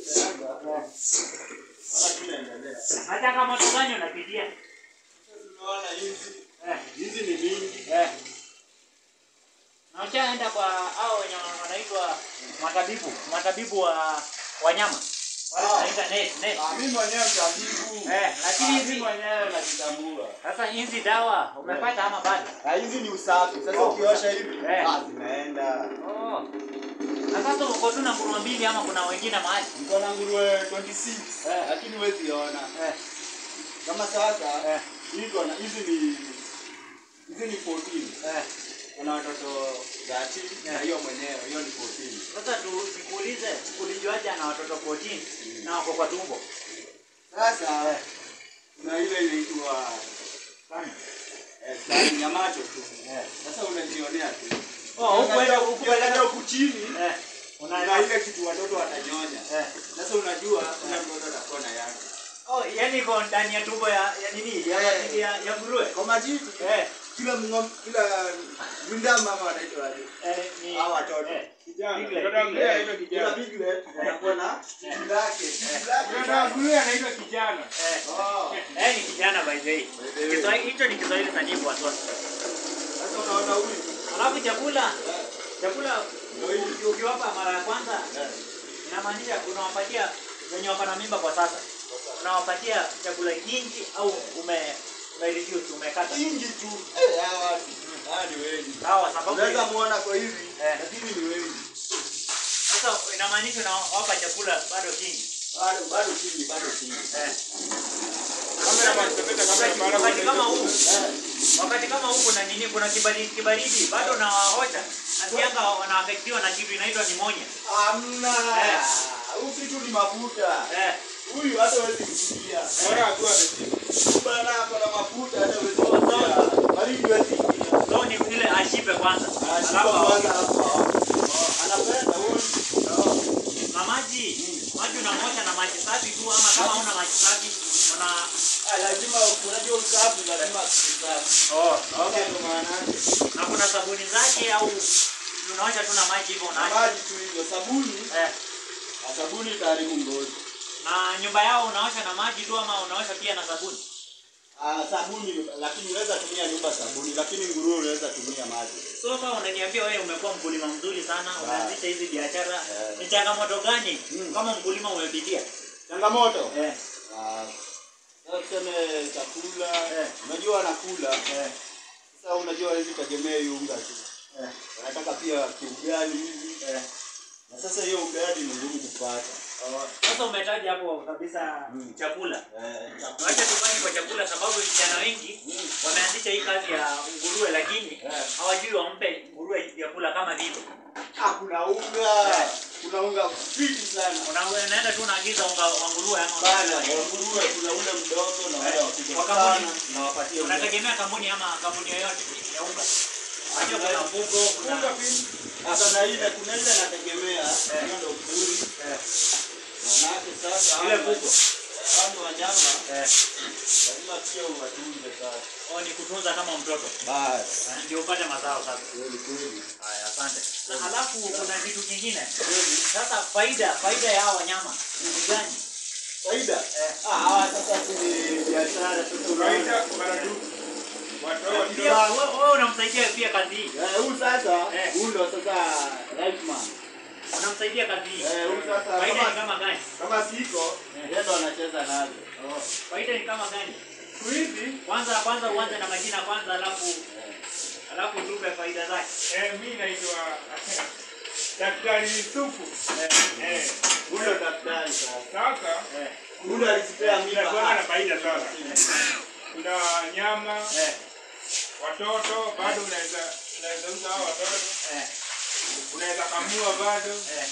Wala tunaendelea. Na changamoto gani unapitia? Tunaona hizi Eh, hizi ni mingi. eh. Na ushaenda kwa hao wenye wanaitwa matabibu, matabibu wa wanyama. Wale Ah. wanaita net, net. Ah, mimi mwenyewe mtabibu. Eh, lakini Ah, hizi mimi mwenyewe najitambua. sasa hizi dawa umepata ama bado? Na hizi ni usafi. Sasa Oh. ukiosha hivi, Eh. ah, zinaenda. Oh. Na sasa uko tu na nguruwe mbili ama kuna wengine mahali? Niko na nguruwe 26 Eh. lakini huwezi ona. Eh, Kama sasa eh, hizi wana hizi ni hizi ni 14. eh. Kuna watoto 30 na Eh. hiyo mwenyewe, hiyo ni 14. Sasa tu nikuulize, ulijuaje ana watoto 14 na wako kwa tumbo? Sasa Eh. kuna ile inaitwa Sana. eh, sahani ya macho tu. Eh. Sasa unajionea tu. Oh, huku enda huku Ukiangalia enda. huku chini Eh. kuna Una ile kitu watoto watanyonya. Eh. Sasa unajua kuna mtoto atakuwa na yake. Oh, yani iko ndani ya tumbo ya ya nini? Ya Eh. ya, ya nguruwe. Kwa majini Eh. kila mng'om kila ndama mama wanaitwa aje? Eh, ni Hawa watoto. Eh. Kijana, Piglet, mtoto wa piglet. nguruwe anaitwa Kila kijana. piglet anakuwa na kitu lake. Kitu lake. Mtoto wa nguruwe anaitwa kijana. Eh. Oh. Eh, ni kijana by the way. By the way. Kiswahili hicho ni Kiswahili sanifu watoto. Sasa unaona huyu. Alafu chakula, Eh, chakula Ndio hii. uki- ukiwapa mara ya kwanza eh. inamaanisha unawapatia wenye wako na mimba kwa sasa. Unawapatia chakula kingi au ume ume reduce umekata. Ingi tu. Eh, hawa watu. Hawa ni wengi. Sawa, sababu Unaweza muona kwa hivi, Eh. lakini ni wengi. sasa inamaanisha unawapa chakula bado kingi. Bado bado chini, bado chini. Eh. Kamera pepeta kamera mara Wakati kama huu, Eh. wakati kama huu kuna nini, kuna kibaridi, kibaridi bado unawaosha nasianga wanaaffectiwa na kitu inaitwa pneumonia. Hamna. Eh. Huyu kitu ni mafuta. Eh. Huyu hata huwezi kusikia. Bora akiwa ameshika. Bana ako na mafuta hata huwezi kusikia. Baridi huwezi kusikia. So ni vile ashibe kwanza. Anashika Alafu kwanza alafu aone. Anapenda huyu. na maji, maji unamosha na maji safi tu ama kama una maji safi una Ah, lazima unajua usafi lazima usafi. oh, Okay, ndo maana yake. na kuna sabuni zake au unaosha tu na maji hivyo Na unaacha. maji tu hivyo, sabuni, Eh. na sabuni itaharibu ngozi. Na nyumba yao unaosha na maji tu ama unaosha pia na sabuni? Ah, sabuni lakini unaweza tumia nyumba sabuni, lakini nguruwe unaweza tumia maji. So kama unaniambia wewe umekuwa mkulima mzuri sana, umeanzisha hizi biashara, Eh. ni changamoto gani Mm. kama mkulima umepitia? Changamoto? Eh. Ah, sasa tuseme chakula, Eh. unajua wanakula. Eh. Sasa unajua hawezi tegemea hiyo unga tu. Eh. Wanataka pia kiugali hivi. Eh. Na sasa hiyo ugali ni ngumu kupata. Sasa umetaja hapo kabisa Mm. chakula. Eh, chakula. Wacha tufanye kwa chakula sababu vijana wengi Mm. wameanzisha hii kazi ya nguruwe lakini Eh. hawajui wampe nguruwe vyakula kama vile. Ah, kuna unga. Eh. Kuna unga fiti sana. Una- Unaenda tu unaagiza unga wa nguruwe ama Bana, unaagiza wa- wa nguruwe kuna ule mdogo na wale Eh, wakubwa wa kampuni. sana. Nawapatia unga. unategemea kampuni ama kampuni yoyote ya unga. Unajua kuna mfuko, kuna Unga pindi. Sasa na ile kuna ile nategemea hiyo ndio mzuri. eh, Manake sasa ile hawa- kubwa. hawa wanyama Eh, lazima pia uwatunze sasa. oh, ni kutunza kama mtoto. Basi. Eh, Ndio upate mazao sasa. Kweli kweli. Haya, asante. Na halafu kuna kitu kingine. Kweli. Sasa faida, faida ya hawa wanyama ni gani? Faida. Eh. Ah, hawa sasa si biashara sasa Faida unaona. maradufu. Watoto. Pia wewe wewe unamsaidia pia kazi hii. Eh, huyu sasa, Eh. huyu ndo sasa right man. Unamsaidia kazi hii. Eh, huyu sasa Faida ni kama kama gani? kama siko, Eh. yeye ndo anacheza nazo. Faida ni kama gani? Siku hizi Kwanza kwanza uanze na majina kwanza alafu alafu tupe faida zake. eh, mimi naitwa Daktari Yusufu. Eh, Huyu ndo daktari sasa. sasa Eh, Huyu ndo alisipea mimba. inakuwa na Ah. faida sana. Kuna nyama, eh, watoto bado unaweza unaweza uza hao watoto, eh, unaweza kamua bado. eh.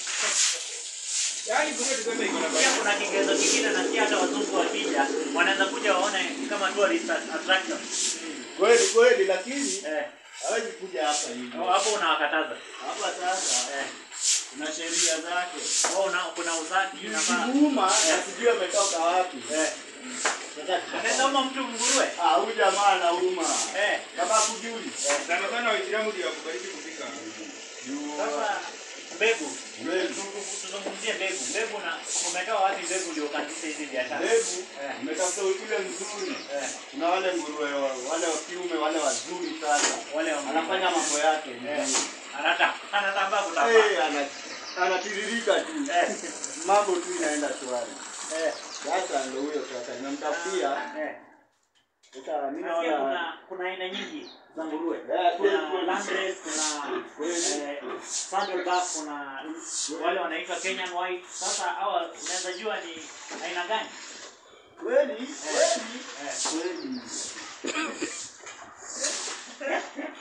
Yaani kumbe tuseme iko na Pia faida. kuna kigezo kingine nasikia hata wazungu wakija wanaweza kuja waone kama tourist attraction. Kweli kweli, lakini Eh, hawezi kuja hapa hivi. oh, hapo unawakataza. Hapa sasa Eh, kuna sheria zake. oh, una, kuna usafi unafaa. Kiguuma Eh. na sijui ametoka wapi. Eh, Sasa anaweza uma mtu nguruwe. Ah, huyu jamaa anauma. Eh, Kama kujui. Sana sana Waislamu ndio wakubariki kupika. Juu. sasa mbegu. Mbegu. Tu- Tuzungumzie mbegu. Mbegu na umetoa wapi mbegu ndio ukaanzisha hizi biashara? Mbegu Eh. umetafuta ile nzuri. Eh, Kuna wale nguruwe wa- wale wa kiume wale wazuri sana. wale wa Anafanya mambo yake Eh, vizuri. anata anatambaa kutambaa. Eh, ana anatiririka tu. Eh, Mambo tu inaenda shwari. eh, Sasa ndio huyo sasa nimemtafutia. eh. Sasa mimi Nasikia naona kuna kuna aina nyingi za nguruwe. Eh, kweli, Kuna kweli. landrace, kuna eh, saddleback, kuna wale wanaitwa Kenyan white. Sasa hawa unaweza jua ni aina gani? kweli kweli Eh. kweli.